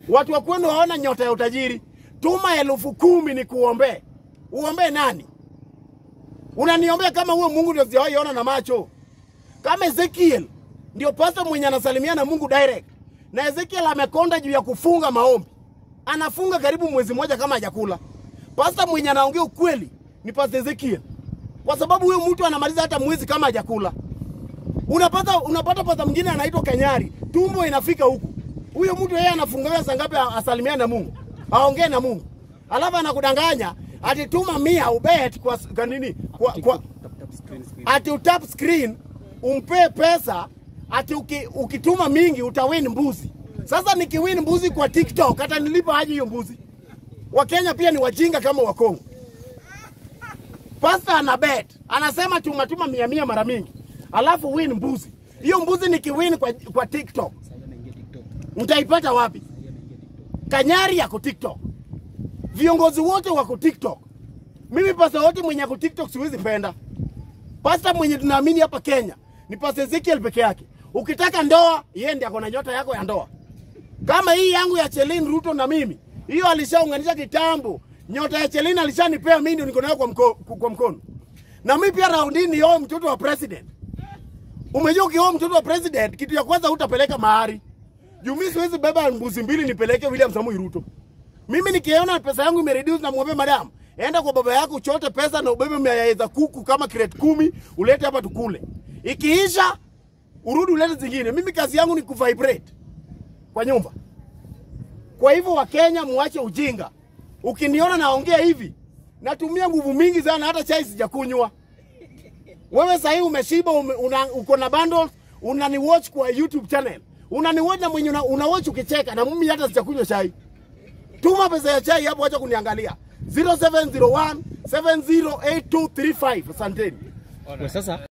Watu wa kwenu hawana nyota ya utajiri. Tuma elfu kumi ni kuombee. Uombee nani? Unaniombea kama huyo Mungu ndio sijawahi ona na macho. Kama Ezekiel ndio pasta mwenye anasalimia na Mungu direct. Na Ezekiel amekonda juu ya kufunga maombi. Anafunga karibu mwezi mmoja kama hajakula. Pasta mwenye anaongea ukweli ni pasta Ezekiel. Kwa sababu huyo mtu anamaliza hata mwezi kama hajakula. Unapata unapata pasta mwingine anaitwa Kanyari, tumbo inafika huku. Huyo mtu yeye anafungaga saa ngapi asalimia na Mungu? Aongee na Mungu. Alafu anakudanganya ati tuma mia ubet kwa, kwa nini? Kwa, kwa, ati utap screen umpe pesa ati uki, ukituma mingi utawin mbuzi. Sasa nikiwin mbuzi kwa TikTok hata nilipa aje hiyo mbuzi? Wakenya pia ni wajinga kama Wakongo. Pasta ana bet, anasema tuma tuma mia mia mara mingi, alafu win mbuzi. Hiyo mbuzi nikiwin kwa, kwa TikTok mtaipata wapi? Kanyari yako TikTok, viongozi wote wako TikTok. Mimi pasta wote mwenye ako TikTok siwezi penda. Pasta mwenye tunaamini hapa Kenya ni pasta Ezekiel peke yake. Ukitaka ndoa, yeye ndiye akona nyota yako ya ndoa. Kama hii yangu ya Chelin Ruto na mimi, hiyo alishaunganisha kitambo. Nyota ya Chelin alishanipea mimi ndio niko nayo kwa, mko, kwa mkono. Na mimi pia raundi ni yao mtoto wa president. Umejua ukioa mtoto wa president, kitu ya kwanza utapeleka mahari. Juu mimi siwezi beba mbuzi mbili nipeleke William Samoei Ruto. Mimi nikiona pesa yangu imereduce na mwambie madam, enda kwa baba yako uchote pesa na ubebe mayai za kuku kama crate kumi ulete hapa tukule. Ikiisha urudi ulete zingine. Mimi kazi yangu ni kuvibrate kwa nyumba. Kwa hivyo Wakenya muache ujinga. Ukiniona naongea hivi, natumia nguvu mingi sana, hata chai sijakunywa. Wewe sasa hivi umeshiba, ume, una, uko na bundles, unani watch kwa YouTube channel, unani watch na mwenye una, una watch ukicheka, na mimi hata sijakunywa chai. Tuma pesa ya chai hapo, acha kuniangalia 0701 708235. Asanteni. Kwa sasa